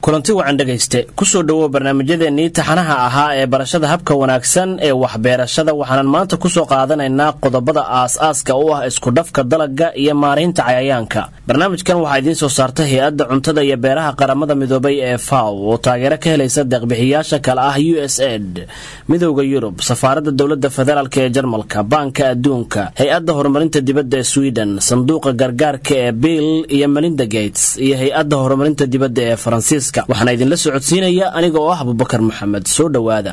kulanti wacan dhegayste kusoo dhowow barnaamijyadeennii taxanaha ahaa ee barashada habka wanaagsan ee waxbeerashada waxaanan maanta kusoo qaadanaynaa qodobada aas-aaska u ah iskudhafka dalagga iyo maaraynta cayayaanka barnaamijkan waxaa idiin soo saarta hay-adda cuntada iyo beeraha qaramada midoobay ee faw oo taageero ka helaysa deeqbixiyaasha kale ah u s ed midowda yurub safaaradda dowladda federaalk ee jarmalka baanka adduunka hay-adda horumarinta dibadda ee sweden sanduuqa gargaarka ee bill iyo melinda gates iyo hay-adda horumarinta dibadda ee faransiiska waxaana idinla socodsiinaya aniga oo ah abubakar maxamed soo dhowaada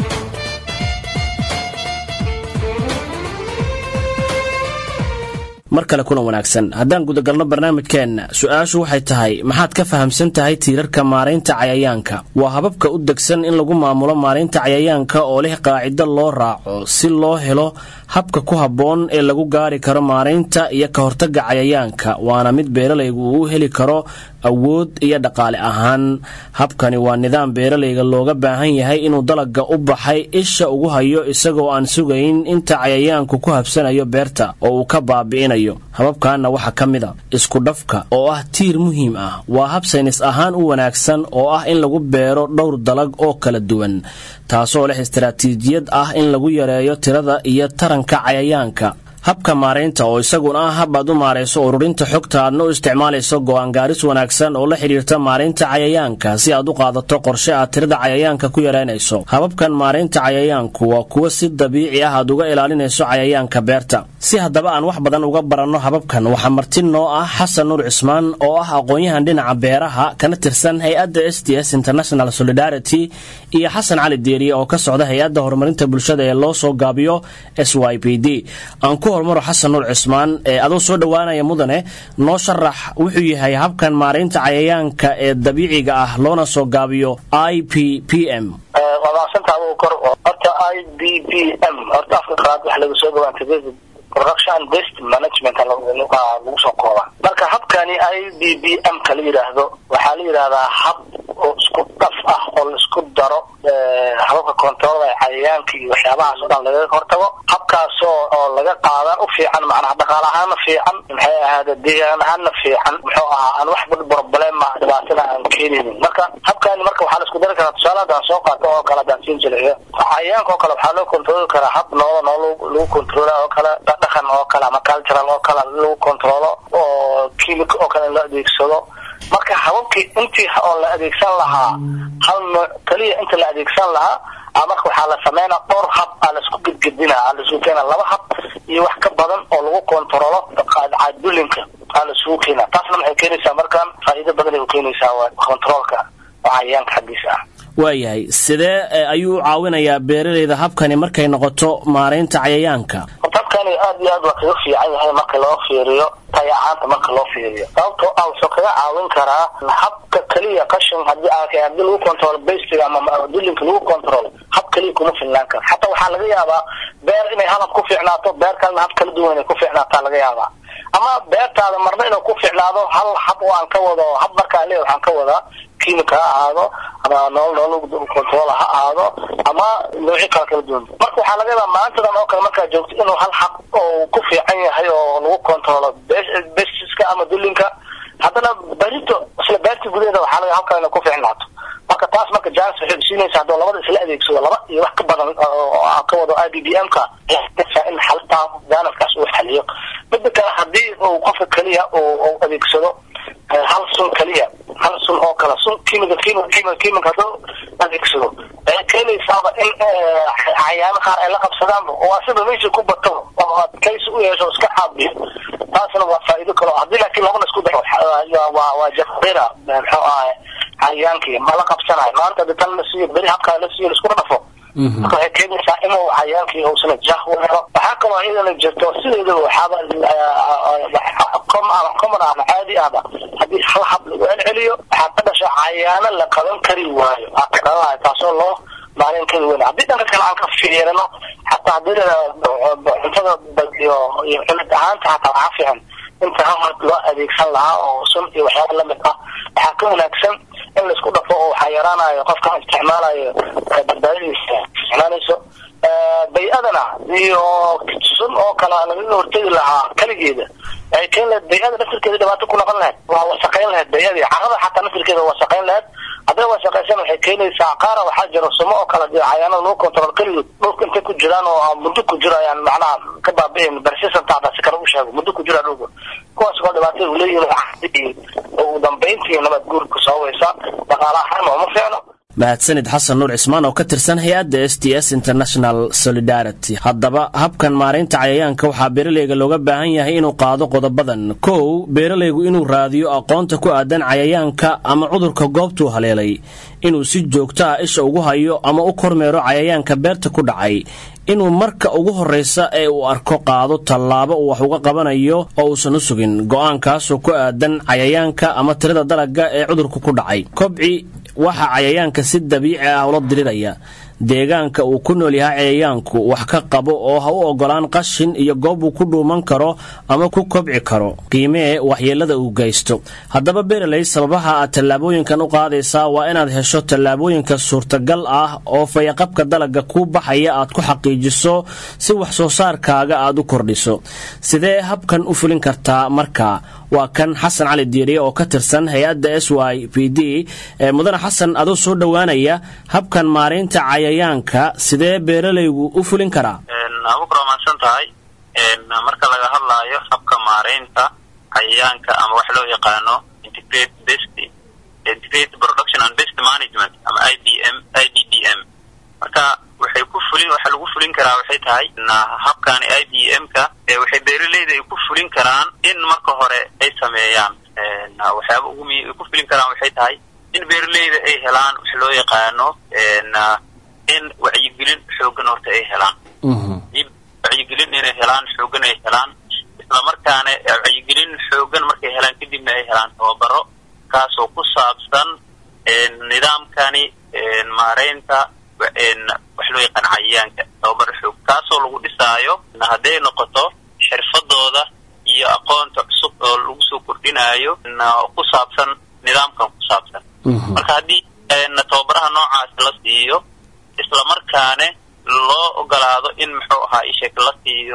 mar kale kulan wanaagsan haddaan gudagalno barnaamijkeenna su-aashu waxay tahay maxaad ka fahamsan tahay tiirarka maaraynta cayayaanka waa hababka u degsan in lagu maamulo maaraynta cayayaanka oo leh qaacido loo raaco si loo helo habka ku habboon ee lagu gaari karo maaraynta iyo ka hortagga cayayaanka waana mid beeralaygu uu u heli karo awood iyo dhaqaale ahaan habkani waa nidaam beeralayga looga baahan yahay inuu dalagga u baxay isha ugu hayo isagoo aan sugayn inta cayayaanku ku habsanayo beerta oo uu ka baabi'inayo hababkaana waxaa ka mid a iskudhafka oo ah tiir muhiim ah waa hab saynis ahaan u wanaagsan oo ah in lagu beero dhowr dalag oo kala duwan taasoo leh istaraatiijiyad ah in lagu yareeyo tirada iyo taranka cayayaanka habka maaraynta oo isaguna ah hab aad u maarayso ururinta xogta aadna u isticmaalayso go'aan gaaris wanaagsan oo la xidhiirta maaraynta cayayaanka si aad u qaadato qorshe aad tirada cayayaanka ku yaraynayso hababkan maaraynta cayayaanku waa kuwo si dabiici ah aad uga ilaalinayso cayayaanka beerta si haddaba aan wax badan uga baranno hababkan waxaa marti noo ah xasan nuur cismaan oo ah aqoon-yahan dhinaca beeraha kana tirsan hay-adda s t s international solidarity iyo xasan cali deeriye oo ka socda hay-adda horumarinta bulshada ee loo soo gaabiyo s y p d hormaro xasan nuur cismaan ee adoo soo dhowaanaya mudane noo sharax wuxuu yahay habkan maaraynta cayayaanka ee dabiiciga ah loona soo gaabiyo i p p m waa maaqsanta adugu kor horta i b p m horta afka qalaad waxa laga soo dhawaanta production best management lagu soo kooba marka habkani i b b m ka la yidhaahdo waxaa la yidhahdaa hab oo isku dhaf ah oo laisku daro hababka controlada cayayaanka iyo waxyaabahaas o dhan lagaga hortago habkaasoo oo laga qaadan u fiican macnaha dhaqaal ahaanna fiican maxay ahaade deegaan ahaanna fiican muxuu ahaa aan wax problema dhibaatada aan keenaynin marka habkani marka waxaa la isku dari karaa tusaale haddaan soo qaato oo kale haddaan siin jilciyo cayayaanka oo kale waxaa loo controli karaa hab nooda noo lagu controla oo kale dhaqan oo kale ama cultural oo kale lagu controlo oo chimic oo kale in la adeegsado marka hababkii intii oo la adeegsan lahaa hal nooc keliya inta la adeegsan lahaa marka waxaa la sameynaa dhowr hab aa laisku gedgedina aa laisugu keena laba hab iyo wax ka badan oo lagu controlo cadulinka aa laisugu keena taasna waxay keenaysaa markaan faa'iido badan ay u keenaysaa waa controolka oo cayayaanka xaggiisa ah waayahay sidee ayuu u caawinayaa beeralayda habkani markay noqoto maaraynta cayayaanka horta habkani aad iyo aad waa kaga fiican yahay marka loo fiiriyo tayacaanta marka loo fiiriyo sababtoo ah wuxuu kaga caawin karaa habka keliya qashin hadii hadii lagu control bastiga ama dulinka lagu control hab keliya kuma filnaan karo xataa waxaa laga yaabaa beer inay hal hab ku fiicnaato beer kalena hab kala duwan inay ku fiicnaataa laga yaabaa ama beertaada marna inuu ku fiicnaado hal hab oo aan ka wado hab markaa le waxaan ka wadaa kimika ha ahaado ama nool nool control ha ahaado ama noocyo kala kala duwan marka waxaa laga yaabaa maantadan oo kale markaa joogto inuu hal xaq oo ku fiican yahay oo lagu controlo bestiska ama dulinka haddana berito isla beerta gudaheeda waxaa laga halkaa inay ku fiicnaato marka taas marka jans waxay siinaysa haddoo labada isla adeegsado laba iyo wax ka badan oo ka wado i b b m ka in xaltaa janafkaas uu xaliyo mida kale hadii uu qofka keliya uu adeegsado hal sun keliya hal sun oo kale sun kimika kimika kimika kimika hadduu adeegsado waxay keenaysaaba in cayaano qaar ay la qabsadaanba oo asiba meesha ku bato oo adkaysi u yeesho iska caabiyo taasna waa faa'iido kale haddii laakiin labana isku daro waa waa jaqira muxuu ahay cayayaankii ma la qabsanayo maanta hadi tan la siiyo beri habkaa la siiyo laisku dhafo marka waxay keenaysaa inuu cayayaankii uusana jah u helo waxaa kaloo iyadana jirto sideedaba waxaaba common ama caadi ahba haddii hal hab lagu celceliyo waxaa ka dhasha cayaano la qaban kari waayo aa ka dhalanayo taasoo loo maalin kari weyn haddii dhanka kale aan ka fiirino xataa hadii cuntada iyo iyo cunid ahaanta xataa waxaa fiican inta hal hab loo adeegsan lahaa oo sun iyo waxyaaba lamid ah waxaa ka wanaagsan in laisku dhafo oo waxaa yaraanayo qofka isticmaalayo badbaadadiisa isticmaalayso bay-adana iyo sun oo kale lagaga hortegi lahaa keligeeda ay keen lahayd bay-ada naftirkeeda dhibaato ku noqon lahayd waa wasaqayn lahayd bay-adii carada xataa naftirkeeda wasaqayn lahayd hadday wasaqaysan waxay keenaysaa qaara waxaa jira sumo oo kale dee cayaanada lagu control keligood dhulka intay ku jiraan oo muddo ku jiro ayaan macnaha ka baabi'ayn persistent hadda si kale u sheego muddo ku jira dhulka kuwaas oo dhibaatada u leeyihin ugu dambayntii nabad guurka sababeysa dhaqaale ahaan uma fiicno mahadsanid xasan nuur cismaan oo ka tirsan hay-adda s t s international solidarity haddaba habkan maaraynta cayayaanka waxaa beeralayga looga baahan yahay inuu qaado qodobadan kow beeralaygu inuu raadiyo aqoonta ku aadan cayayaanka ama cudurka goobtuu haleelay inuu si joogto ah isha ugu hayo ama u kormeero cayayaanka beerta ku dhacay inuu marka ugu horraysa ee uu arko qaado tallaabo uu wax uga qabanayo oo uusan u sugin go'aankaasoo ku aadan cayayaanka ama tirada dalagga ee cudurku ku dhacay kobci waxaa cayayaanka si dabiici ah ula diriraya deegaanka uu ku nool yahay cayayaanku wax ka qabo oo ha u ogolaan qashin iyo goob uu ku dhuuman karo ama ku kobci karo qiimee waxyeellada uu geysto haddaba beeraley sababaha aad tallaabooyinkan u qaadaysaa waa inaad hesho tallaabooyinka suurtagal ah oo fayaqabka dalagga kuu baxaya aad ku xaqiijiso si wax soo saarkaaga aad u kordhiso sidee habkan u fulin kartaa markaa waa kan xasan cali diiriye oo ka tirsan hay-adda s y p d mudane xasan adoo soo dhowaanaya habkan maaraynta cayayaanka sidee beeralaygu u fulin karaa abukur waa mahadsan tahay marka laga hadlaayo habka maaraynta cayayaanka ama wax loo yaqaano integrate best integrate production and best management ama i b m i b b m marka waxay ku fulin waxa lagu fulin karaa waxay tahay habkani i b m ka waxay beeraleyda ay ku fulin karaan in marka hore ay sameeyaan waxyaaba ugu muhiim ay ku fulin karaan waxay tahay in beeraleyda ay helaan wax loo yaqaano in wacyigelin xoogan horta ay helaan wacyigelin inay helaan xoogan ay helaan islamarkaana wacyigelin xoogan markay helaan kadibna ay helaan tababaro kaasoo ku saabsan nidaamkani maaraynta wax loo yaqaan cayayaanka tababaro xoog kaasoo lagu dhisaayo hadday noqoto xirfadooda iyo aqoonta cusub oo lagu soo kordhinaayo ku saabsan nidaamkan ku saabsan marka haddii tababaraha noocaas la siiyo islamarkaane loo ogolaado in muxuu ahaa isheeg la siiyo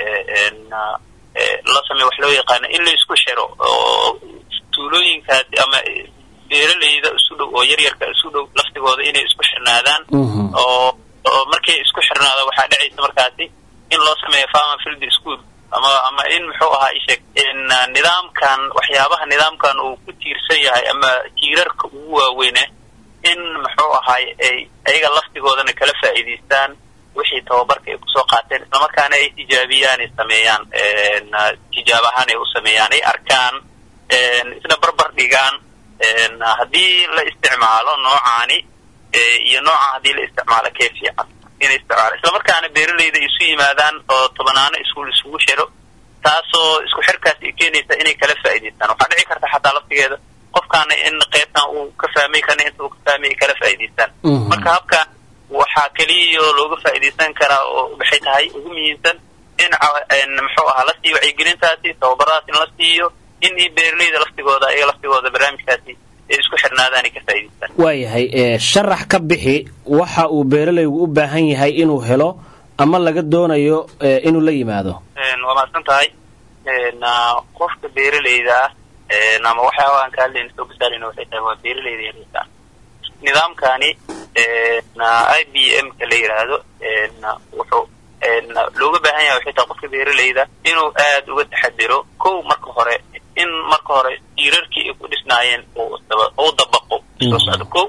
la sameyo wax loo yaqaano in la isku xiro oo tuulooyinkaas ama beeraleyda isu dhow oo yaryarka isu dhow laftigooda inay isku xirnaadaan oo oo markay isku xirnaado waxaa dhacaysa markaasi in loo sameeyo farmer field school ama ama in muxuu ahaa isheeg nidaamkan waxyaabaha nidaamkan uu ku tiirsan yahay ama tiirarka ugu waaweyne in muxuu ahaay ay ayaga laftigoodana kala faa'iidaystaan wixii tababarka ay kusoo qaateen islamarkaana ay tijaabiyaan ay sameeyaan tijaab ahaan ay u sameeyaan ay arkaan isna barbar dhigaan haddii la isticmaalo noocaani iyo nooca haddii la isticmaalo kee fiican inay isticmaalo islamarkaana beeraleyda isu yimaadaan oo tobanaano iskuul isugu xiro taasoo isku xirkaas ay keenaysa inay kala faa'idaystaan waxaa dhici karta xataa laftigeeda qofkaana in qaybtan uu ka fahmay kana inta uu ka fahmay ay kala faa'idaystaan marka habkan waxaa keliya looga faa'iidaysan karaa oo waxay tahay ugu muhiimsan in muxuu ahaa la siiyo wacyigelintaasi tababaradaas in la siiyo in beeraleyda laftigooda ayaga laftigooda barnaamijkaasi ay isku xirnaadaan ay ka faa'idaystaan waayahay sharax ka bixi waxa uu beeralaygu u baahan yahay inuu helo ama laga doonayo inuu la yimaado waa mahadsan tahay qofka beeraleyda ah ama waxyaaba aan ka hadlayna soo gasaaleyna waxay tahay waa beeraleyda yaryarka nidaamkani i b m ka la yidhaahdo wuxuu looga baahan yahay waxay tahay qofka beeraleyda inuu aad uga taxadiro kow marka hore in marka hore tiirarkii ay ku dhisnaayeen uu dabaqo soo socdo kow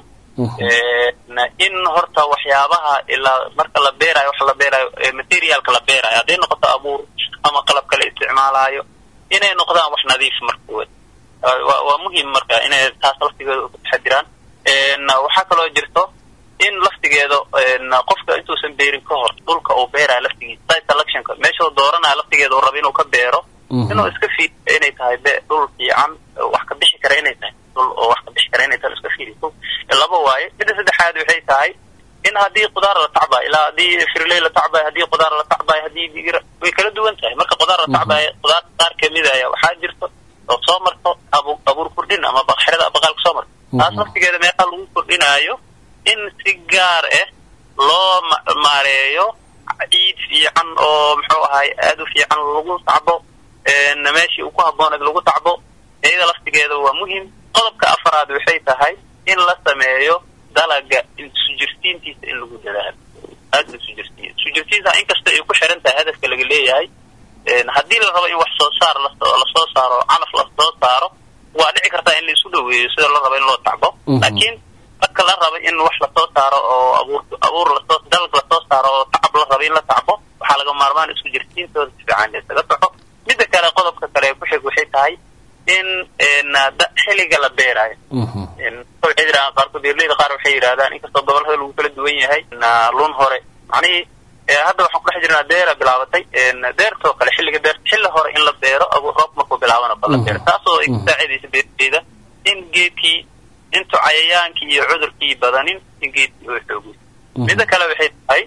in horta waxyaabaha ilaa marka la beerayo waxa la beerayo materialka la beerayo hadday noqoto abuur ama qalabka la isticmaalaayo inay noqdaan wax nadiif markawood waa muhiim marka inay taas laftigeeda ku taxadiraan waxaa kaloo jirto in laftigeeda qofka intuusan beerin ka hor dhulka uu beerayo laftigiisa site selectionka meesha uu dooranayo laftigeeda uu rabo inuu ka beero inuu iska fiiriyo inay tahay dhul fiican wax ka bixi kara inay tahay dhul oo wax ka bixi kara inay tahay iska fiiriyo laba waaye midda saddexaad waxay tahay in haddii qudaar la tacbayo ilaa haddii firley la tacbayo haddii qudaar la tacbayo haddii digir way kala duwan tahay marka qudaar la tacbayo qudaar qaar kamid aya waxaa jirto oo soo marto abu abuur kordhin ama xerada baqaalka soo marto taas laftigeeda meeqa lagu kordhinaayo in si gaar ah loo maareeyo ciid fiican oo muxuu ahaay aad u fiican lagu tacbo meeshii uu ku habbooneed lagu tacbo iyada laftigeeda waa muhim qodobka afaraad waxay tahay in la sameeyo dalaga sujirtiintiisa in lagu dadaalo aada la sujirtiyo sujirtiinta inkasta ay ku xiran tahay hadafka laga leeyahay haddii la rabo in wax soo saar lasoo saaro calaf lasoo saaro waa dhici kartaa in laisu dhaweeyo sida la rabo in loo tacbo laakiin marka la rabo in wax lasoo saaro oo abuur abuur lasoo dalag lasoo saaro oo tacab la rabo in la tacbo waxaa laga maarmaan isku jirtiintooda si fiican isaga soxo midda kale qodobka kale ee ku xig waxay tahay in xilliga la beeraayo waxay yidhahdaan qaarkood beerleyda qaar waxay yidhahdaan inkastoo gobolada lagu kala duwan yahay lun hore macnihii hadda waxaan ku dhex jirnaa deera bilaabatay deertoo kale xilliga deer xilli hore in la beero abuur roob markuu bilaabana ba la beero taasoo ay kusaacidaysa beerleyda in geedkii intu cayayaankii iyo cudurkii badanin in geedkii oo xoogay midda kale waxay tahay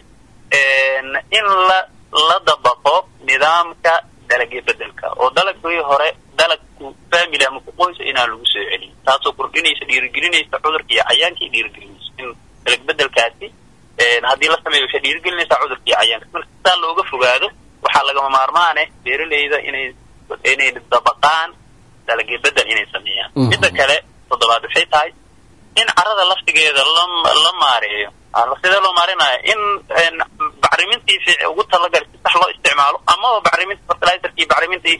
in la la dabaqo nidaamka dalagyo bedelka oo dalagii hore dalagku family ama kuqoysa inaan lagu soo celin taasoo kordhinaysa dhiirigelinaysa cudurka iyo cayaanka iyo dhiirigelinaysa in dalag bedelkaasi haddii la sameeyo waxay dhiirigelinaysaa cudurka iyo cayaanka marka saa looga fogaado waxaa lagama maarmaane beeraleyda inay inay dabaqaan dalagyo bedel inay sameeyaan midda kale toddobaad waxay tahay in carada laftigeeda la la maareeyo sidee loo maarinaya in bacrimintii ugu talagalay si sax loo isticmaalo amaba bacriminta fertilizerkii bacrimintii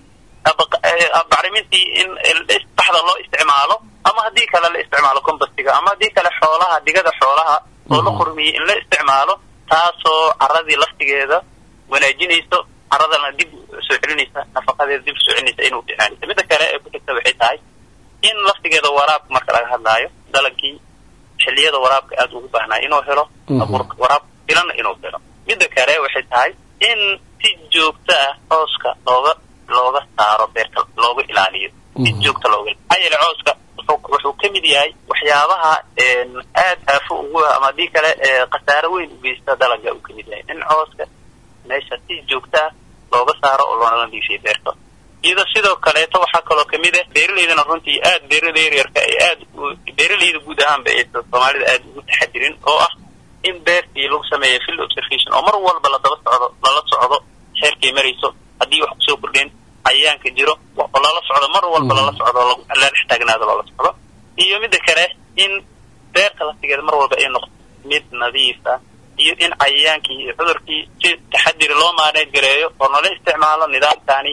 bacrimintii in saxda loo isticmaalo ama haddii kale la isticmaalo compostiga ama haddii kale xoolaha digada xoolaha oo la qurmiyey in la isticmaalo taasoo caradii laftigeeda wanaajinayso caradana dib soo celinaysa nafaqadeeda dib soo celinaysa inuu fiicnaanaysa midda kale ee ku xigta waxay tahay in laftigeeda waraabka marka laga hadlaayo dalagii xilliyada waraabka aada ugu baahnaa inuu helo abuurka waraab filana inuu helo midda kale waxay tahay in si joogto ah cooska looga looga saaro beerta looga ilaaliyo si joogta looga maxaa yeele cooska wuxuu ka mid yahay waxyaabaha aad aafo ugu ah ama haddii kale khasaaro weyn u geysta dalaga uu ka mid yahay in cooska meesha si joogto ah looga saaro oo loona nadiifiyo beerta iyadoo sidoo kaleeto waxaa kaloo kamid ah beeraleydana runtii aad beeraleyda yaryarka ay aad beeraleyda guud ahaanba aysan soomaalida aad ugu taxadirin oo ah in beertii lagu sameeyo field observation oo mar walba ladaba socdo lala socdo xeerkay marayso haddii wax kusoo kordheen cayayaanka jiro lala socdo mar walba lala socdo la dhex taagnaado lala socdo iyo midda kale in beerta laftigeeda mar walba ay noqoto mid nadiif ah iyo in cayayaankii iyo cudurkii si taxadiri loo maaneed gareeyo oo nala isticmaalo nidaamkani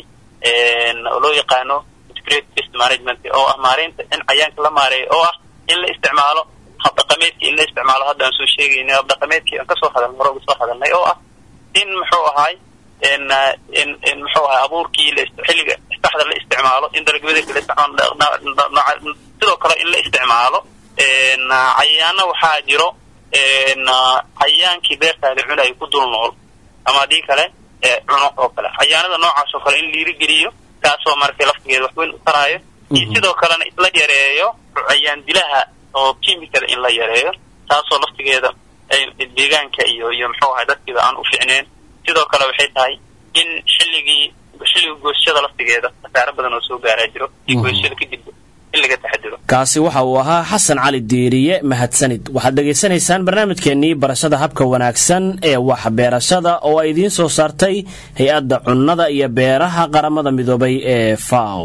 oo loo yaqaano integrated pest management oo ah maareynta in cayaanka la maareeyo oo ah in la isticmaalo habdhaqameedkii in la isticmaalo hadda aan soo sheegaynay habdhaqameedkii aan kasoo hadalnay hore uga soo hadalnay oo ah in muxuu ahaay in in in muxuu ahay abuurkii la xilliga saxda la isticmaalo in dalagbedelka la isticmaalo sidoo kale in la isticmaalo cayaano waxaa jiro cayaankii beertaada cunaya ku dul nool ama haddii kale cuno oo kale cayaanada noocaas oo kale in liirigeliyo kaasoo markay laftigeeda wax weyn u taraayo iyo sidoo kalena in la yareeyo cayaan dilaha oo kimikada in la yareeyo taasoo laftigeeda deegaanka iyo iyo muxuu ahay dadkiida aan u ficneen sidoo kale waxay tahay in xilligii xilliga gooshada laftigeeda khasaaro badan oo soo gaaraa jiro iyo gooshada kadib in laga taxadiro kaasi waxa uu ahaa xasan cali diiriye mahadsanid waxaad dhegaysanaysaan barnaamijkeennii barashada habka wanaagsan ee waxbeerashada oo ay idiin soo saartay hay-adda cunnada iyo beeraha qaramada midoobay ee faw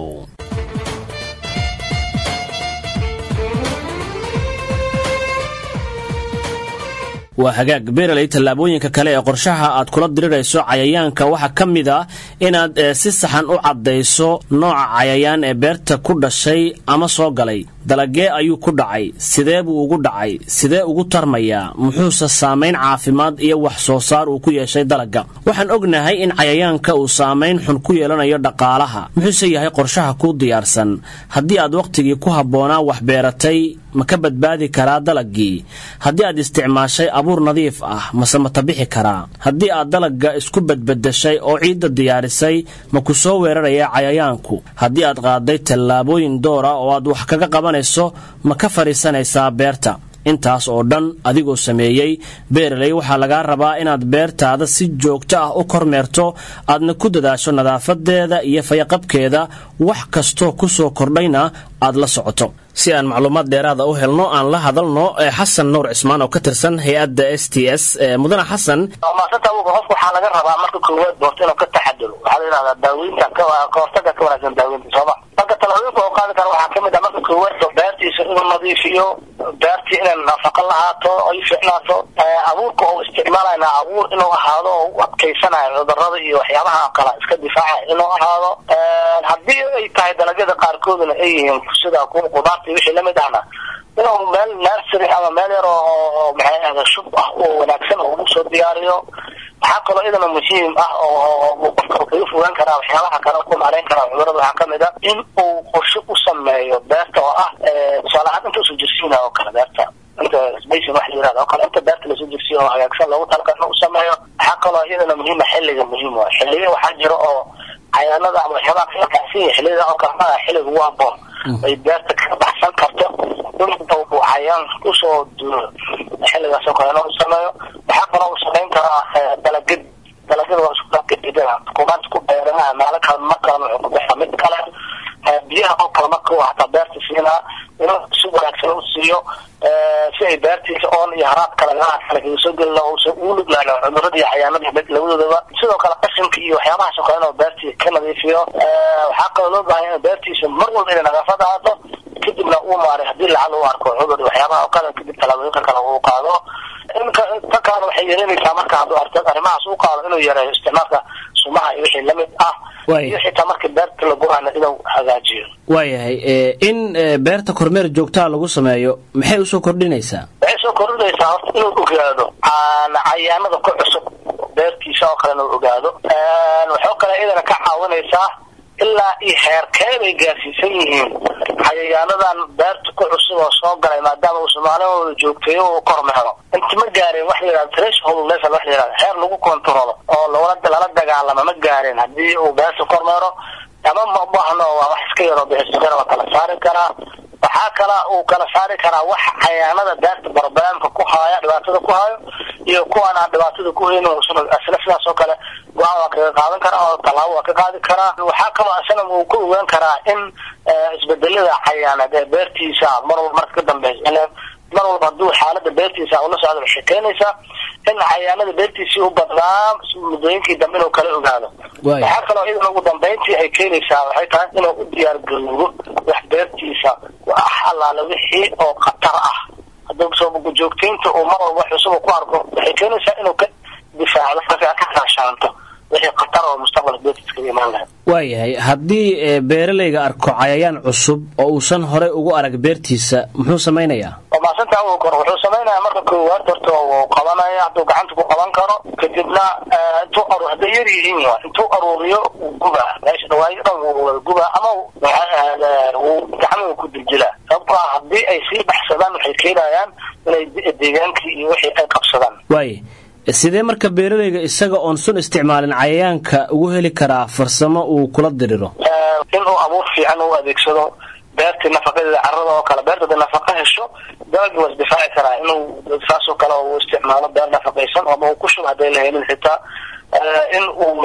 waa hagaag beeraley tallaabooyinka kale ee qorshaha aad kula dirirayso cayayaanka waxaa ka mid ah inaad si saxan u caddayso nooca cayayaan ee beerta ku dhashay ama soo galay dalagee ayuu ku dhacay sidee buu ugu dhacay sidee ugu tarmayaa muxuuse saamayn caafimaad iyo wax soo saar uu ku yeeshay dalagga waxaan ognahay in cayayaanka uu saamayn xun ku yeelanayo dhaqaalaha muxuuse yahay qorshaha kuu diyaarsan haddii aad wakhtigii ku habboonaa wax beeratay ma ka badbaadi karaa dalaggii haddii aad isticmaashay abuur nadiif ah mase ma tabixi karaa haddii aad dalagga isku badbedeshay oo ciidda diyaarisay ma ku soo weeraraya cayayaanku haddii aad qaaday tallaabooyin doora oo aad wax kaga qabanayso ma ka fadhiisanaysaa beerta intaas oo dhan adigoo sameeyey beeraley waxaa lagaa rabaa inaad beertaada si joogto ah u kormeerto aadna ku dadaasho nadaafadeeda iyo fayaqabkeeda wax kastoo ku soo kordhayna aad la socoto si aan macluumaad dheeraada u helno aan la hadalno xasan nuur cismaan oo ka tirsan hay-adda s t s mudane xasan maasanta qofka waxaa laga rabaa marka koowaad doorto inuu ka taxadiro waxaa la yidhahdaa daaweynta kahortaga ka wanaagsan daaweynta sooma marka talaabooyinka oo qaadi kara waxaa kamid ah marka koowaad beertiisa inuu inuu nadiifiyo beertii inay nafaqo lahaato ay fiicnaato abuurka oo isticmaalayna abuur inuu ahaado oo u adkaysanayo cudurada iyo waxyaabaha kale iska difaaca inuu ahaado haddii ay tahay dalagyada qaarkooduna ay yihiin sida kuwa qudaarta wixii lamid ahna inuu meel nursery ama meel yar oo maxay ahda shub ah oo wanaagsan oo ugu soo diyaariyo waxaa kaloo idana muhiim ah oo qofka kaga fogaan karaa waxyaabaha kale ku maarayn karaa cudurada waxaa kamid a in uu qorshe u sameeyo beerta oo ah tusaale ahaan inta usoo jirsiina oo kale beerta inta spacing wax la yirahdo oo kale inta beerta lasoo jirsiyo oo hagaagsan loogu talagalay inuu sameeyo waxaa kaloo iyadana muhiima xilliga muhiim waa xilliga waxaa jira oo cayaanada ama waxyaabaha kala kacsiya xilliyada oo kale maa xilliga ugu haboon ay beerta ka baxsan karto inuu cayaan kusoo duuro xilligaas oo kale inuu sameeyo waxaa kaloo uu samayn karaa dalagad dalagyada waa isku dalgadidaa kumaanta ku beeranaha meelo kale mar kale wuxuu ku baxaa mid kale biyaha oo kale marka uu hataa beerta siinaa inuu si wanaagsan u siiyo si ay beertiisa oon iyo haraad kale meelaha kale kaga soo gelin uusan ugu nuglaano cudurada iyo cayaanada labadoodaba sidoo kale qashinka iyo waxyaabahaas oo kale inuu beertiisa ka nadiifiyo waxaa kaloo loo baahan in beertiisa mar walba inay nadaafad ahaato kadibna uu maaray haddii lacal u arko cudur waxyaabaha oo kale kadib talaabooyinka kale uu qaado inka ta kalena waxay yareynaysaa marka hadduu arto arrimahaas uu qaado inuu yareeyo isticmaalka sumaha iyo wixii lamid ah iyo xitaa marka beerta la gurana inuu hagaajiyo waayahay in beerta kormeer joogtaa lagu sameeyo maxay usoo kordhinaysaa waxay soo kordhinaysaa horta inuu ogaado cayaanada ku cusub beertiisa oo kale inuu ogaado waxoo kale iyadana ka caawinaysaa ilaa iyo heerkee bay gaarsiisan yihiin cayayaanadan beerta ku cusub oo soo galay maadaama uu soomaalidooda joogteeyo uu kormeero inta ma gaareen wax la yihahdo threshold level wax la yihahdo heer lagu kontrolo oo lala lala dagaalama ma gaareen haddii uu beerta kormeero ama ma baahno waa wax iska yaroo bixisukana waa kala saari karaa waxaa kala uu kala saari karaa wax cayaanada beerta barbaamka ku haaya dhibaatada ku hayo iyo kuwaan aan dhibaatada ku haynin isla sidaas oo kale go-aan waa kaga qaadan karaa oo tallaabo waa ka qaadi karaa waxaa kaloo isna uu ku ogaan karaa in isbedelada cayaaneed ee beertiisa mar walba marka ka dambeysa mar walba hadduu xaalada beertiisa ula socdo waxay keenaysaa in cayaanada beertiisii u badnaa muddooyinkii dambe inuu kala ogaado waxaa kaloo iyadana ugu dambeyntii ay keenaysaa waxay tahay inuu u diyaar garoobo wax beertiisa wax allaale wixii oo khatar ah hadduu soo joogtaynta uu mar walba wax cusub ku arko waxay keenaysaa inuu ka difaacdo ka kaashaanto wixii khatar oo mustaqbalka beertiisa kaga imaan lahayd waayahay haddii beeralayga arko cayayaan cusub oo uusan horey ugu arag beertiisa muxuu samaynayaa waa maasanta awow karo wuxuu samaynayaa marka koowaad horta uu qabanaya hadduu gacanta ku qaban karo kadibna intuu aru hadday yar yihiin intuu aruuriyo uu gubaa meesha dhawaayo dhan wuu gubaa ama uu gacmuhu ku diljilaa sababtoo ah haddii ay sii baxsadaan waxay keenayaan inay deegaankii iyo wixii ay qabsadaan waay sidee marka beeralayga isaga oon sun isticmaalin cayayaanka ugu heli karaa farsamo uu kula diriro inuu abuur fiican u adeegsado beertii nafaqadeeda carada oo kale beerta haday nafaqa hesho dalagii waa isdifaaci karaa inuu saasoo kale uu isticmaalo beer nafaqaysan ama uu ku shubo hadday la helin xitaa in uu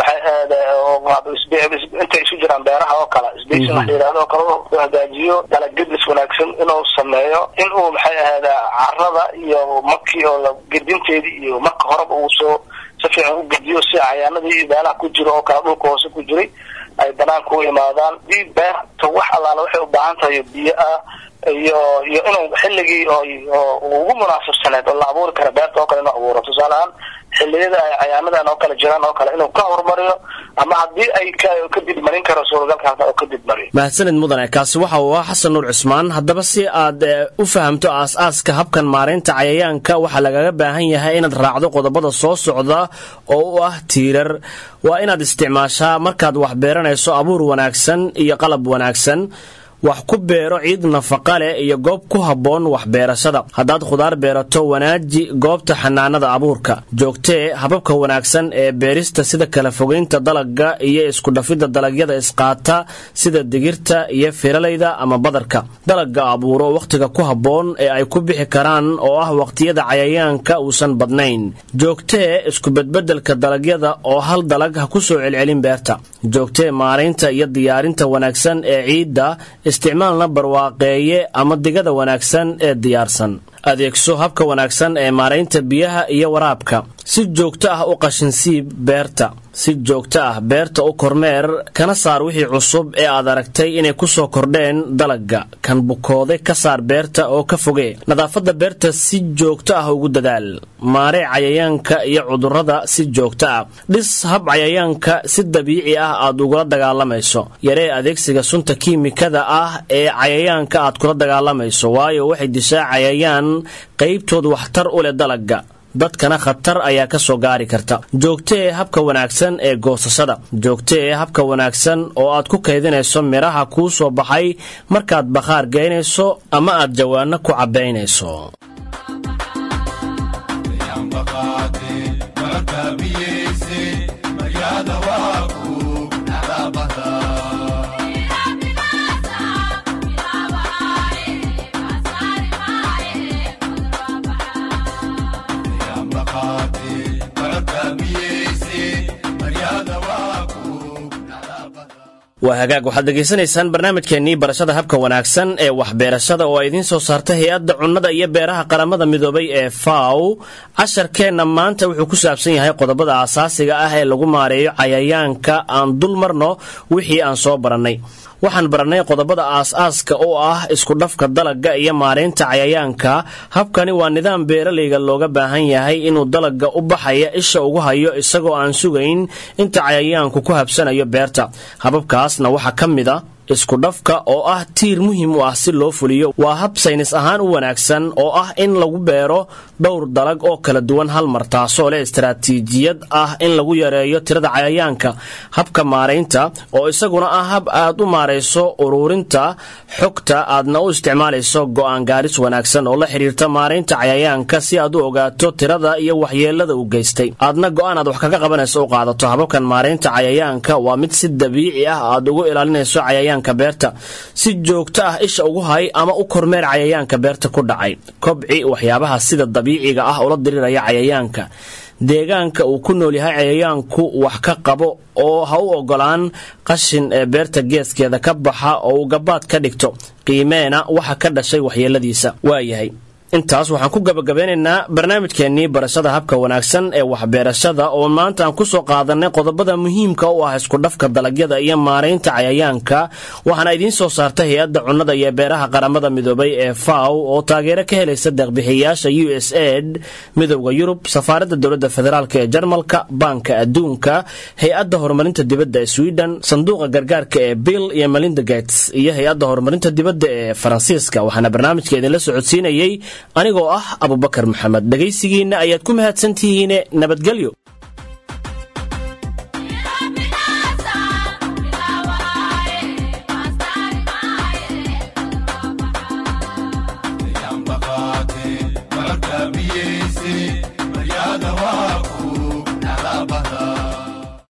intay isu jiraan beeraha oo kale sbacing wax la yidhahdo oo kale u hagaajiyo dalagedis wanaagsan inuu sameeyo in uu maxay ahada carada iyo markii oo gedinteedii iyo marka horeba uu soo si fiican u gediyo si cayaanadii meelaha ku jiro oo kale dhulka hoose ku jiray ay banaanka u imaadaan dii beerta wax allaale waxay u baahan tahay biyo ah iyo iyo inuu xilligii oo ugu munaasabsaneed oo la abuuri kara beerta oo kale inuu abuuro tusaale ahaan xilliyada ay cayaanadan oo kale jiraan oo kale inuu ka horumariyo ama haddii ay ka dibmarin karo suuragalka hata oo ka dibmariyo mahadsanid mudane kaasi waxa uu ah xasan nuur cusmaan haddaba si aad u fahamto aas-aaska habkan maaraynta cayayaanka waxaa lagaga baahan yahay inaad raacdo qodobada soo socda oo u ah tiirar waa inaad isticmaashaa markaad wax beeranayso abuur wanaagsan iyo qalab wanaagsan wax ku beero ciid nafaqa leh iyo goob ku habboon waxbeerashada haddaad khudaar beerato wanaaji goobta xanaanada abuurka joogtee hababka wanaagsan ee beerista sida kala fogaynta dalagga iyo iskudhafidda dalagyada isqaata sida digirta iyo firalayda ama badarka dalagga abuuro wakhtiga ku habboon ee ay ku bixi karaan oo ah wakhtiyada cayayaanka uusan badnayn joogtee iskubedbedelka dalagyada oo hal dalag ha ku soo celcelin beerta joogtee maaraynta iyo diyaarinta wanaagsan ee ciidda isticmaalna barwaaqeeye ama digada wanaagsan ee diyaarsan adeegso habka wanaagsan ee maaraynta biyaha iyo waraabka si joogto ah u qashinsiib beerta si joogto ah beerta u kormeer kana saar wixii cusub ee aad aragtay inay ku soo kordheen dalagga kan bukooday ka saar beerta oo ka fogee nadaafadda beerta si joogto ah ugu dadaal maaree cayayaanka iyo cudurrada si joogto ah dhis hab cayayaanka si dabiici ah aad ugula dagaalamayso yaree adeegsiga sunta kiimikada ah ee cayayaanka aad kula dagaalamayso waayo waxay dishaa cayayaan qaybtood waxtar u leh dalagga dadkana khatar ayaa ka soo gaari karta joogto ee habka wanaagsan ee goosashada joogto ee habka wanaagsan oo aad ku kaydinayso midhaha kuu soo baxay markaad bakhaar geynayso ama aad jawaano ku cabbaynayso waa hagaag waxaad dhegaysanaysaan barnaamijkeennii barashada habka wanaagsan ee waxbeerashada oo ay idiin soo saarta hay-adda cunnada iyo beeraha qaramada midoobay ee faw casharkeenna maanta wuxuu ku saabsan yahay qodobada asaasiga ah ee lagu maareeyo cayayaanka aan dul marno wixii aan soo barannay waxaan barannay qodobada aas-aaska oo ah iskudhafka dalagga iyo maaraynta cayayaanka habkani waa nidaam beeralayga looga baahan yahay inuu dalagga u baxaya isha ugu hayo isagoo aan sugayn inta cayayaanku ku habsanayo beerta hababkaasna waxaa ka mid a iskudhafka oo ah tiir muhiim u ah si loo fuliyo waa hab saynis ahaan u wanaagsan oo ah in lagu beero dhowr dalag oo kala duwan hal mar taasoo leh istaraatiijiyad ah in lagu yareeyo tirada cayayaanka habka maaraynta oo isaguna ah hab aad u maarayso uruurinta xogta aadna u isticmaalayso go'aan gaaris wanaagsan oo la xidhiirta maaraynta cayayaanka si aad u ogaato tirada iyo waxyeelada u geystay aadna go'aan aad wax kaga qabanayso u qaadato hababkan maaraynta cayayaanka waa mid si dabiici ah aad ugu ilaalinayso cayayaanka beerta si joogto ah isha ugu hay ama u kormeer cayayaanka beerta ku dhacay kobci waxyaabaha sida dabiiciga ah ula diriraya cayayaanka deegaanka uu ku nool yahay cayayaanku wax ka qabo oo ha u ogolaan qashin ee beerta geeskeeda ka baxa oo uu gabaad ka dhigto qiimeena waxa ka dhashay waxyeeladiisa waayahay intaas waxaan ku gabagabeynaynaa barnaamijkeennii barashada habka wanaagsan ee waxbeerashada oo maanta aan ku soo qaadanay qodobada muhiimka u ah iskudhafka dalagyada iyo maaraynta cayayaanka waxaana idiin soo saarta hay-adda cunnada iyo beeraha qaramada midoobay ee faw oo taageero ka helaysa deeqbixiyayaasha u s ed midowda yurub safaaradda dowladda federaalk ee jarmalka baanka adduunka hay-adda horumarinta dibadda ee sweden sanduuqa gargaarka ee bill iyo melinda gates iyo hay-adda horumarinta dibadda ee faransiiska waxaana barnaamijka idinla socodsiinayey anigoo ah abubakar maxamed dhegaysigiinna ayaad ku mahadsantihiine nabadgelyo